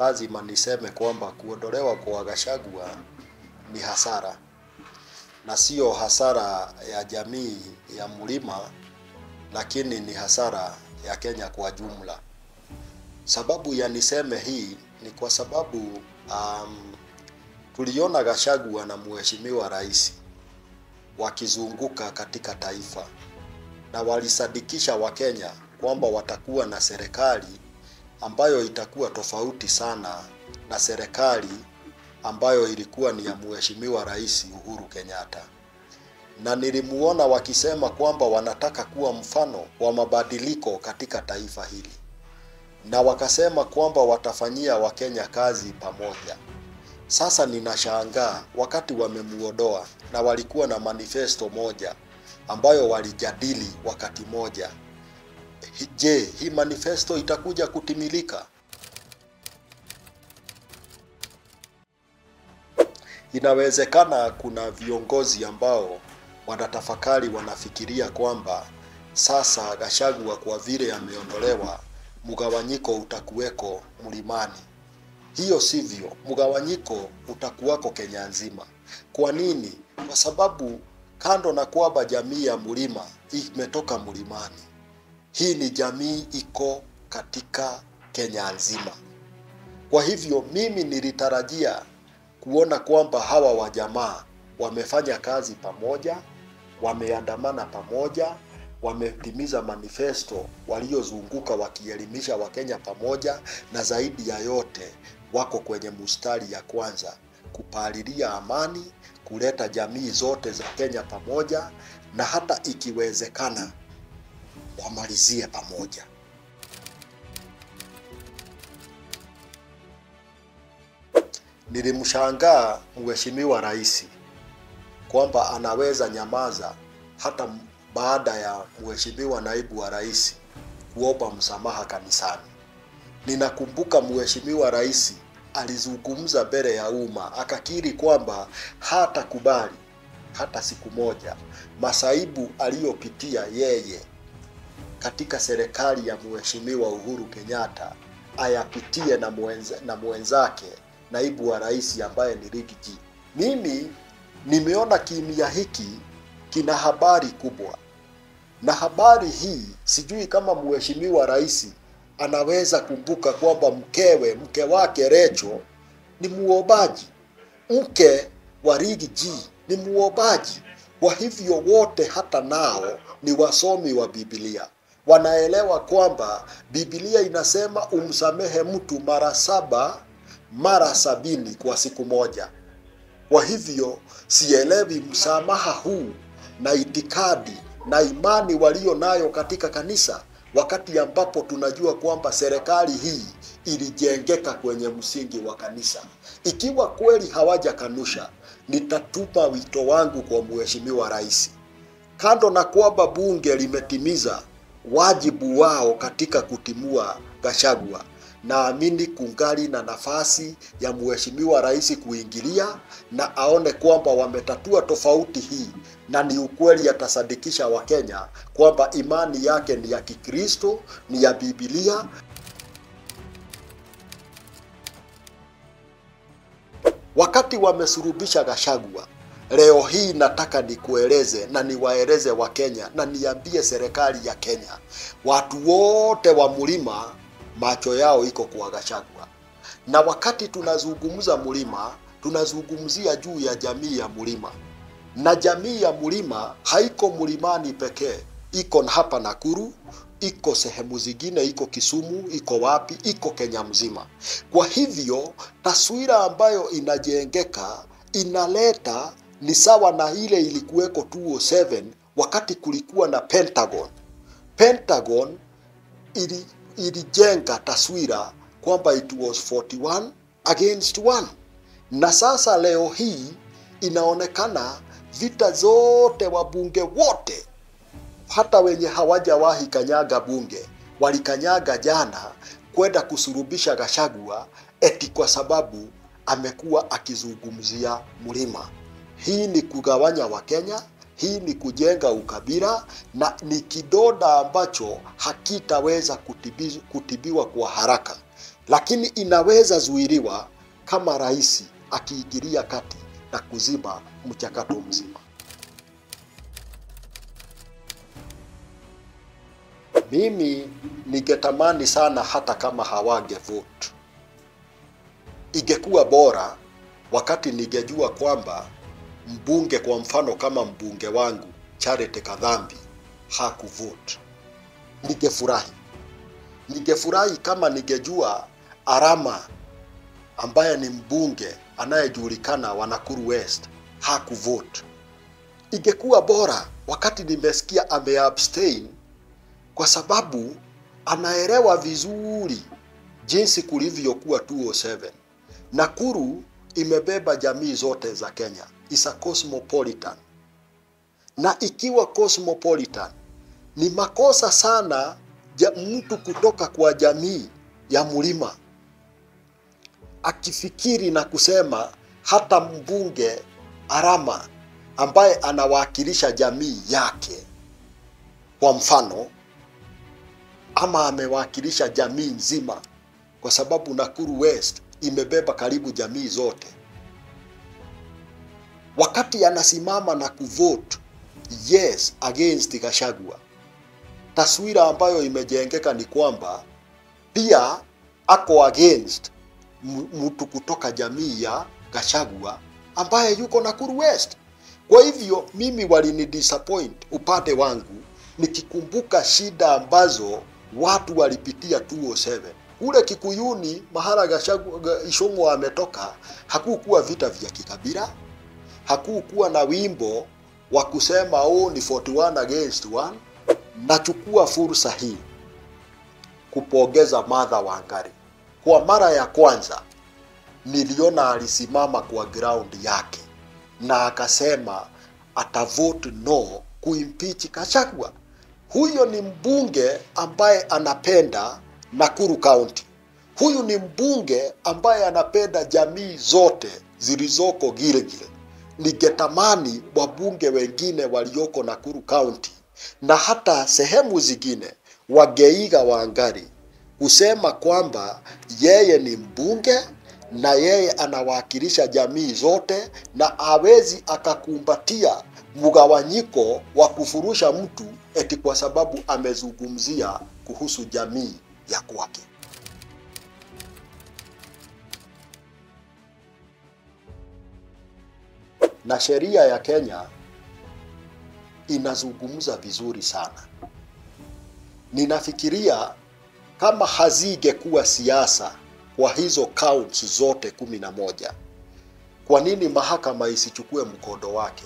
lazima niseme kwamba kuondolewa kwa Gachagua ni hasara, na sio hasara ya jamii ya mlima, lakini ni hasara ya Kenya kwa jumla. Sababu ya niseme hii ni kwa sababu um, tuliona Gachagua na mheshimiwa rais wakizunguka katika taifa na walisadikisha Wakenya kwamba watakuwa na serikali ambayo itakuwa tofauti sana na serikali ambayo ilikuwa ni ya mheshimiwa rais Uhuru Kenyatta, na nilimuona wakisema kwamba wanataka kuwa mfano wa mabadiliko katika taifa hili, na wakasema kwamba watafanyia Wakenya kazi pamoja. Sasa ninashangaa wakati wamemuondoa na walikuwa na manifesto moja ambayo walijadili wakati moja. Je, hii manifesto itakuja kutimilika? Inawezekana kuna viongozi ambao wanatafakari, wanafikiria kwamba sasa Gachagua kwa vile ameondolewa, mgawanyiko utakuweko mlimani. Hiyo sivyo, mgawanyiko utakuwako Kenya nzima. Kwa nini? Kwa sababu kando na kwamba jamii ya mlima imetoka mlimani, hii ni jamii iko katika Kenya nzima. Kwa hivyo mimi nilitarajia kuona kwamba hawa wajamaa wamefanya kazi pamoja, wameandamana pamoja, wametimiza manifesto waliozunguka wakielimisha Wakenya pamoja, na zaidi ya yote wako kwenye mustari ya kwanza kupalilia amani, kuleta jamii zote za Kenya pamoja, na hata ikiwezekana wamalizie pamoja. Nilimshangaa mheshimiwa rais kwamba anaweza nyamaza hata baada ya mheshimiwa naibu wa rais kuomba msamaha kanisani. Ninakumbuka mheshimiwa rais alizungumza mbele ya umma akakiri kwamba hatakubali hata siku moja masaibu aliyopitia yeye katika serikali ya mheshimiwa Uhuru Kenyatta ayapitie na, mwenza, na mwenzake naibu wa rais ambaye ni Rigiji. Mimi nimeona kimya hiki kina habari kubwa, na habari hii sijui kama mheshimiwa rais anaweza kumbuka kwamba mkewe mke wake Recho ni muombaji, mke wa Rigiji ni muombaji. Kwa hivyo wote hata nao ni wasomi wa Biblia, wanaelewa kwamba Biblia inasema umsamehe mtu mara saba mara sabini kwa siku moja. Kwa hivyo sielewi msamaha huu na itikadi na imani walio nayo katika kanisa, wakati ambapo tunajua kwamba serikali hii ilijengeka kwenye msingi wa kanisa. Ikiwa kweli hawajakanusha, nitatuma wito wangu kwa mheshimiwa rais, kando na kwamba bunge limetimiza wajibu wao katika kutimua Gachagua, naamini kungali na nafasi ya mheshimiwa rais kuingilia na aone kwamba wametatua tofauti hii, na ni ukweli atasadikisha Wakenya kwamba imani yake ni ya Kikristo, ni ya Biblia. Wakati wamesurubisha Gachagua, leo hii nataka nikueleze na niwaeleze Wakenya na niambie serikali ya Kenya, watu wote wa mlima macho yao iko kwa Gachagua. Na wakati tunazungumza mlima, tunazungumzia juu ya jamii ya mlima, na jamii ya mlima haiko mlimani pekee, iko hapa Nakuru, iko sehemu zingine, iko Kisumu, iko wapi, iko Kenya mzima. Kwa hivyo taswira ambayo inajengeka inaleta ni sawa na ile ilikuweko 207 wakati kulikuwa na Pentagon. Pentagon ili ilijenga taswira kwamba it was 41 against 1, na sasa leo hii inaonekana vita zote, wabunge wote hata wenye hawajawahi kanyaga bunge walikanyaga jana kwenda kusurubisha Gachagua eti kwa sababu amekuwa akizungumzia mlima. Hii ni kugawanya Wakenya, hii ni kujenga ukabila na ni kidonda ambacho hakitaweza kutibi, kutibiwa kwa haraka. lakini inaweza zuiliwa kama rais akiingilia kati na kuzima mchakato mzima. Mimi ningetamani sana hata kama hawange vote, ingekuwa bora wakati ningejua kwamba mbunge, kwa mfano kama mbunge wangu Charity Kadhambi hakuvote, ningefurahi. Ningefurahi kama ningejua Arama ambaye ni mbunge anayejulikana wa Nakuru West hakuvote. Ingekuwa bora wakati nimesikia ameabstain kwa sababu anaelewa vizuri jinsi kulivyokuwa 207. Nakuru imebeba jamii zote za Kenya, is a cosmopolitan. Na ikiwa cosmopolitan, ni makosa sana ja mtu kutoka kwa jamii ya mlima akifikiri na kusema hata mbunge Arama ambaye anawakilisha jamii yake, kwa mfano ama amewakilisha jamii nzima, kwa sababu Nakuru West imebeba karibu jamii zote. Wakati anasimama na kuvote yes against Gachagua, taswira ambayo imejengeka ni kwamba pia ako against mtu kutoka jamii ya Gachagua ambaye yuko Nakuru West. Kwa hivyo mimi walini disappoint upande wangu nikikumbuka shida ambazo watu walipitia 207 kule Kikuyuni, mahala Gachagua Ishong'o ametoka, hakukuwa vita vya kikabila, hakukuwa na wimbo wa kusema oh, ni 41 against 1. Nachukua fursa hii kupongeza Martha Wangari. Kwa mara ya kwanza niliona alisimama kwa ground yake na akasema atavote no kuimpeach Gachagua. Huyo ni mbunge ambaye anapenda Nakuru County. Huyu ni mbunge ambaye anapenda jamii zote zilizoko Gilgil. Ningetamani wabunge wengine walioko Nakuru County na hata sehemu zingine wageiga Wangari kusema kwamba yeye ni mbunge na yeye anawakilisha jamii zote na hawezi akakumbatia mgawanyiko wa kufurusha mtu eti kwa sababu amezungumzia kuhusu jamii ya kwake. Na sheria ya Kenya inazungumza vizuri sana. Ninafikiria kama hazingekuwa siasa kwa hizo counts zote kumi na moja, kwa nini mahakama isichukue mkondo wake?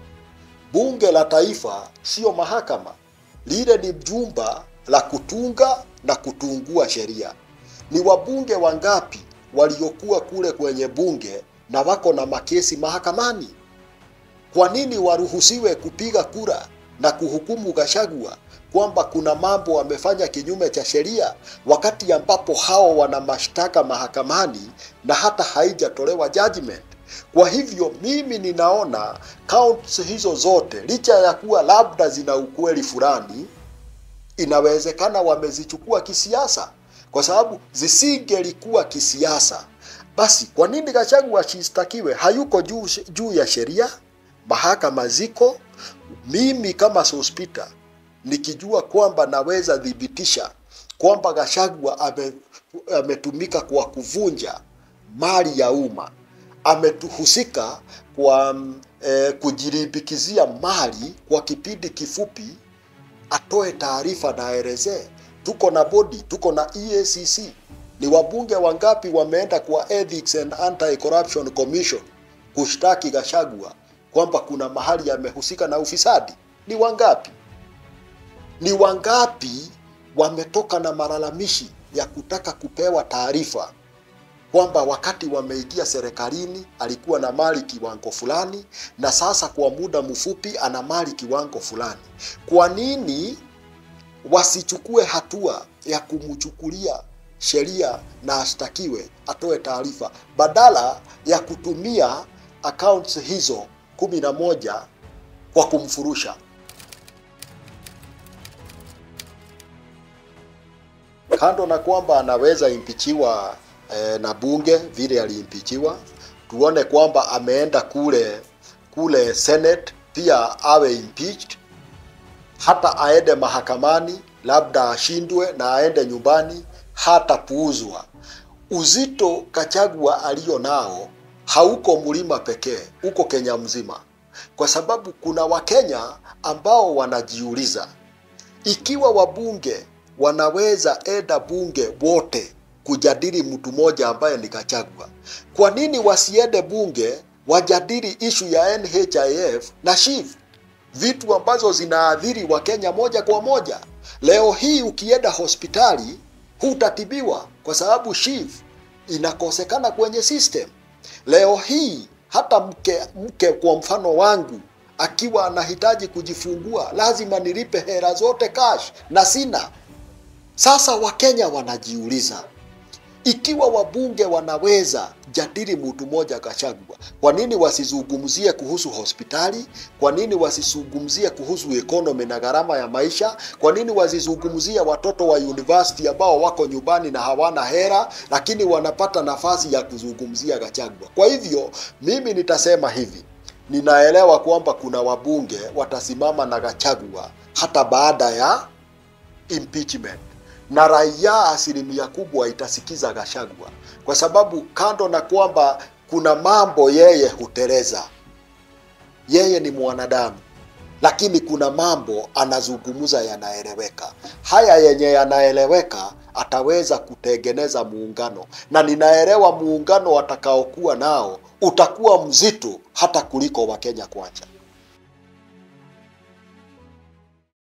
Bunge la Taifa sio mahakama, lile ni jumba la kutunga na kutungua sheria. Ni wabunge wangapi waliokuwa kule kwenye bunge na wako na makesi mahakamani? Kwa nini waruhusiwe kupiga kura na kuhukumu Gachagua kwamba kuna mambo wamefanya kinyume cha sheria, wakati ambapo hao wana mashtaka mahakamani na hata haijatolewa judgment? Kwa hivyo mimi ninaona counts hizo zote, licha ya kuwa labda zina ukweli fulani, inawezekana wamezichukua kisiasa, kwa sababu zisingelikuwa kisiasa, basi kwa nini Gachagua ashitakiwe? Hayuko juu, juu ya sheria, mahakama ziko. Mimi kama Sospita nikijua kwamba naweza thibitisha kwamba Gachagua ame, ametumika kwa kuvunja mali ya umma ametuhusika kwa eh, kujirimbikizia mali kwa kipindi kifupi, atoe taarifa na aelezee. Tuko na bodi, tuko na EACC. Ni wabunge wangapi wameenda kwa Ethics and Anti-Corruption Commission kushtaki Gachagua kwamba kuna mahali yamehusika na ufisadi? Ni wangapi? Ni wangapi wametoka na malalamishi ya kutaka kupewa taarifa kwamba wakati wameingia serikalini alikuwa na mali kiwango fulani na sasa kwa muda mfupi ana mali kiwango fulani. Kwa nini wasichukue hatua ya kumchukulia sheria na ashtakiwe, atoe taarifa, badala ya kutumia accounts hizo kumi na moja kwa kumfurusha? kando na kwamba anaweza impichiwa eh, na bunge vile aliimpichiwa, tuone kwamba ameenda kule kule Senate pia awe impeached, hata aende mahakamani labda ashindwe na aende nyumbani, hata puuzwa. Uzito Kachagua aliyo nao hauko mlima pekee, uko Kenya mzima, kwa sababu kuna Wakenya ambao wanajiuliza ikiwa wabunge wanaweza enda bunge wote kujadili mtu mmoja ambaye ni Kachagua, kwa nini wasiende bunge wajadili ishu ya NHIF na SHIF, vitu ambazo zinaathiri Wakenya moja kwa moja? Leo hii ukienda hospitali hutatibiwa kwa sababu SHIF inakosekana kwenye system. Leo hii hata mke mke kwa mfano wangu akiwa anahitaji kujifungua lazima nilipe hela zote cash na sina. Sasa Wakenya wanajiuliza ikiwa wabunge wanaweza jadili mtu mmoja Gachagua, kwa nini wasizungumzie kuhusu hospitali? Kwa nini wasizungumzie kuhusu economy na gharama ya maisha? Kwa nini wasizungumzie watoto wa university ambao wako nyumbani na hawana hera, lakini wanapata nafasi ya kuzungumzia Gachagua? Kwa hivyo mimi nitasema hivi, ninaelewa kwamba kuna wabunge watasimama na Gachagua hata baada ya impeachment na raia asilimia kubwa itasikiza Gachagua kwa sababu kando na kwamba kuna mambo yeye huteleza, yeye ni mwanadamu, lakini kuna mambo anazungumza yanaeleweka. Haya yenye yanaeleweka ataweza kutengeneza muungano, na ninaelewa muungano watakaokuwa nao utakuwa mzito hata kuliko Wakenya kwanza.